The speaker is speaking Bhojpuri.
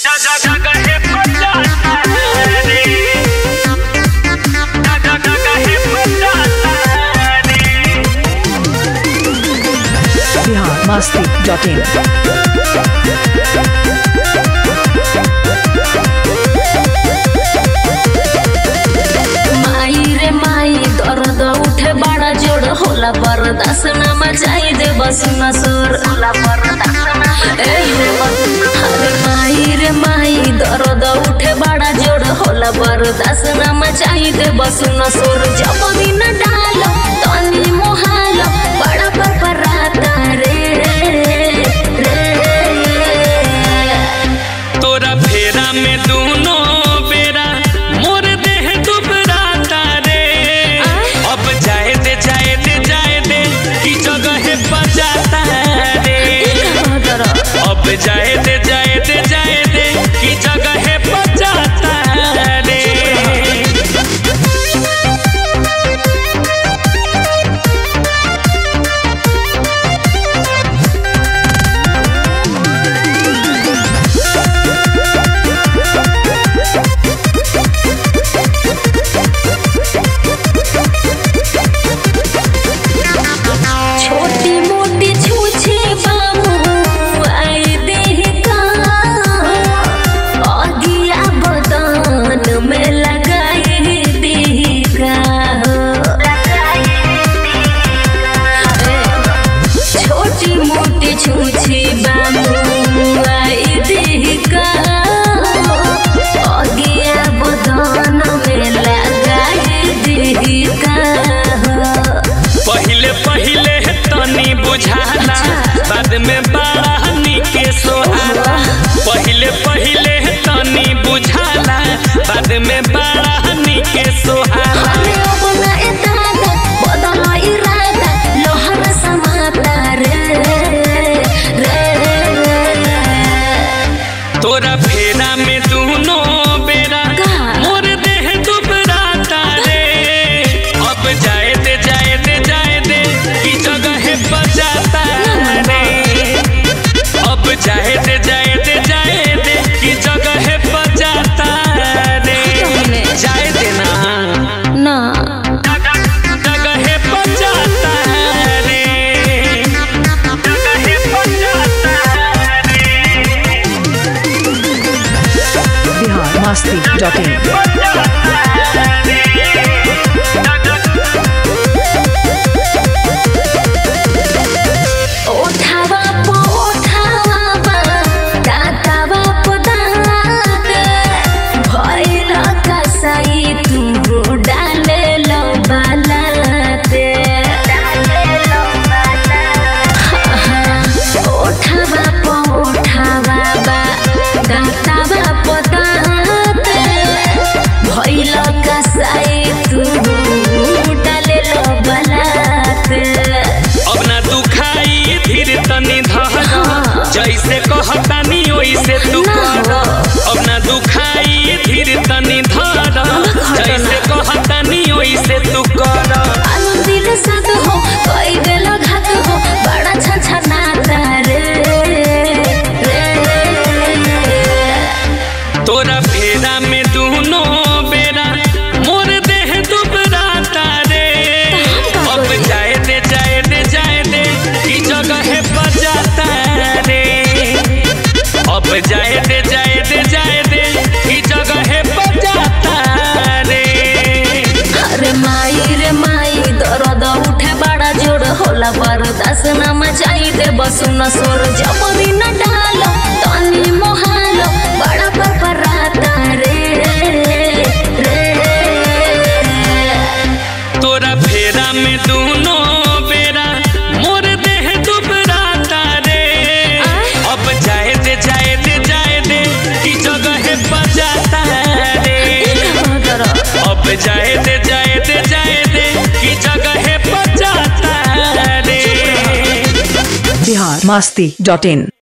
बिहार मस्ती डॉट इन माई रे माई दर्द उठे बड़ा जोड़ होला बर्दाश्त न मचाई दे बस न सोर ए रे अरे माई रे माई दर्द उठे बड़ा जोड़ होला बर्दाश्त न मचाई दे बस न सोर जब भी न डालो तनी मोहालो बड़ा पर पराता रे रे तोरा फेरा में दूनो बेरा मोर देह दुबराता रे अब जाए दे जाए दे जाए दे की जगह बजाता रे अब जाए दे जाए दे जाए दे की जगह बजाता रे छोटी मोटी छूछे बाबू आई देह का अगिया बदन में लगाए देह का छोटी मोटी छूछे बाबू आई देह का अगिया बदन में लगाए देह का पहिले पहिले तनी बुझाला बाद में बड़ा निके सोहाला पहिले पहिले तनी बुझाला बाद में बड़ा निके सोहाला अरे अब ना इरादा, बदल इरादा, लोहर समाता रे, रे, रे। तोरा फेरा में दूनो बेरा का? मोर देह दुबराता रे अब जाए दे जाए दे जाए दे की जगह बजाता रे अब जाए दे जाए दे जाए दे की जगह बजाता रे जाए देना ना जगह बजाता रे जगह बजाता रे बिहार मस्ती डॉट इन ओठावा पो ओठावा, दाँतावा पो दाँत, भइल कसाई तू डाले लो बालाते। ओठावा पो ओठावा बा, दाँतावा पो दाँत, भइल कसाई तू डाले लो बालाते। अब ना दुखाई धीर तनी धर जैसे कहतानी वैसे तू कर अब ना दुखाई धीर तनी धर जैसे कहतानी वैसे तू कर आलू दिल साथ हो कोई बेलो घात हो बड़ा छछा नाता रे रे तोरा फेरा में दूनो बेरा मोर देह दुबराता रे अब जाए दे जाए दे जाए दे की जगह बजाता रे अब जाए दे जाए दे जाए दे की जगह बजाता रे अरे माई रे माई दर्द उठे बड़ा जोर होला बर्दाश्त न मचाई दे बस न सोर जब भी न डालो तनी मोहालो बड़ा पर पराता रे रे तोरा फेरा में दूनो बेरा मोर देह दुबराता रे अब जाए दे जाए दे जाए दे की जगह बजाता रे अब जाए दे जाए दे जाए दे की जगह बजाता रे बिहार मस्ती डॉट इन